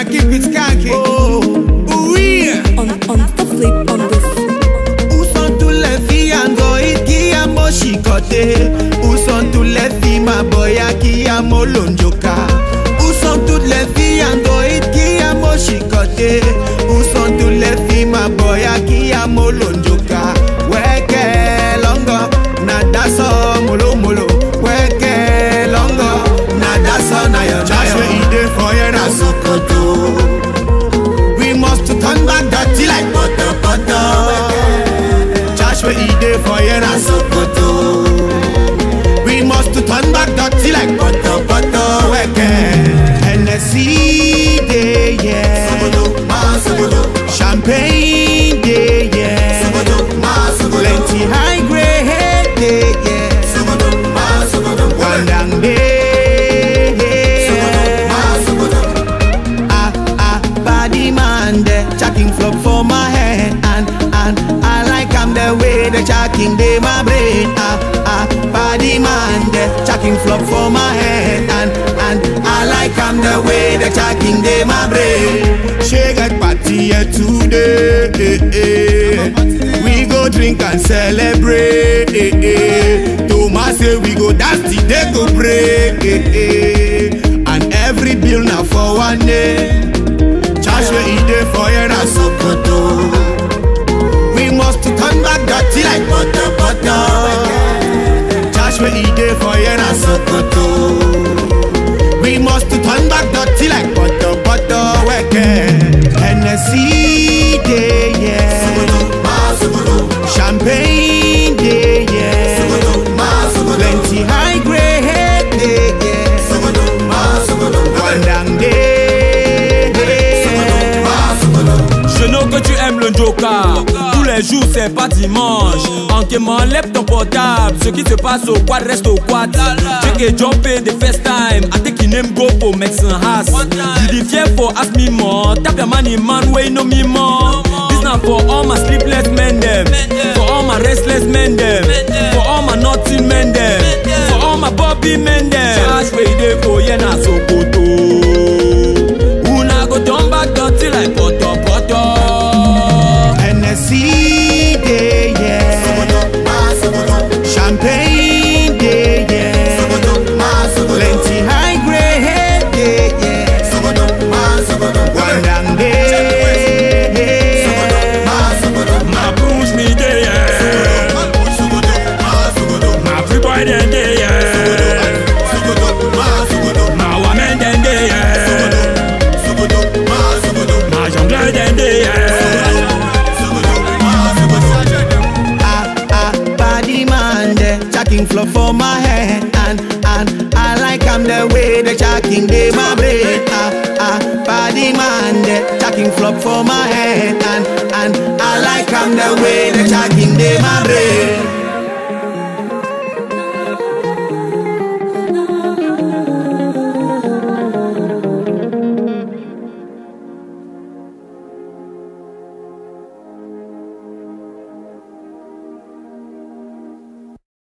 keep it skanky. Oh, oui. On, on the flip on this. Où sont tous les filles Android qui a mon chicoté Où sont tous les filles ma boya qui a mon lonjoka Où sont toutes les filles Android qui a mon chicoté Où sont toutes les filles ma boya qui a mon lonjoka Weke longo nada so molo molo Weke longo nada so na yo Just where he dey for here na Sokoto We must to turn back dirty like butter butter Josh where he dey for here na Sokoto. We must to turn back dirty like butter butter weke. Hennessy dey yeah. Champagne dey yeah. Plenty high grade dey yeah. Wandang dey yeah. Ah ah body man dey Checking flop for my head and and I like am the way the checking dey my brain ah ah body man dey Checking flop for my head and and I like am the way the checking dey my brain She get party here today eh, eh. We go drink and celebrate eh, eh. Thomas say we go dance till day go break eh, eh. And every bill na for one day Cash where he dey for here na Sokoto. We must to turn back dirty like butter butter. Cash where he dey for here na Sokoto. We must to turn back dirty like butter butter. Weke Hennessy dey yeah. Champagne dey yeah. Plenty high grade dey yeah. Wandang dey yeah. Je know que tu aimes le Joker. Tous les jours, c'est pas dimanche. En quémant, lève ton portable. Ce qui se passe au quad reste au quad. Check et jumpé the first time. I think you name go for Mexican house. You the fear for ask me more. Tap your money, man, way no me more. This now for all my sleepless men, them. For all my restless men, them. For all my nothing men, them. For all my Bobby men, them. Charge where they for, yeah, na Sokoto. Una go turn back dirty like butter, butter. Hennessy dey yeah. Champagne dey yeah. Plenty high grade dey yeah. Wandang dey yeah. My blues me day, yeah. My free boy then day, yeah. My woman then day, yeah. My jungle then day, yeah. Ah ah body man dey Checking flow for my head and and I like am the way the checking dey my brain Ah ah body man dey Checking flop for my head and and I like am the way the checking dey my brain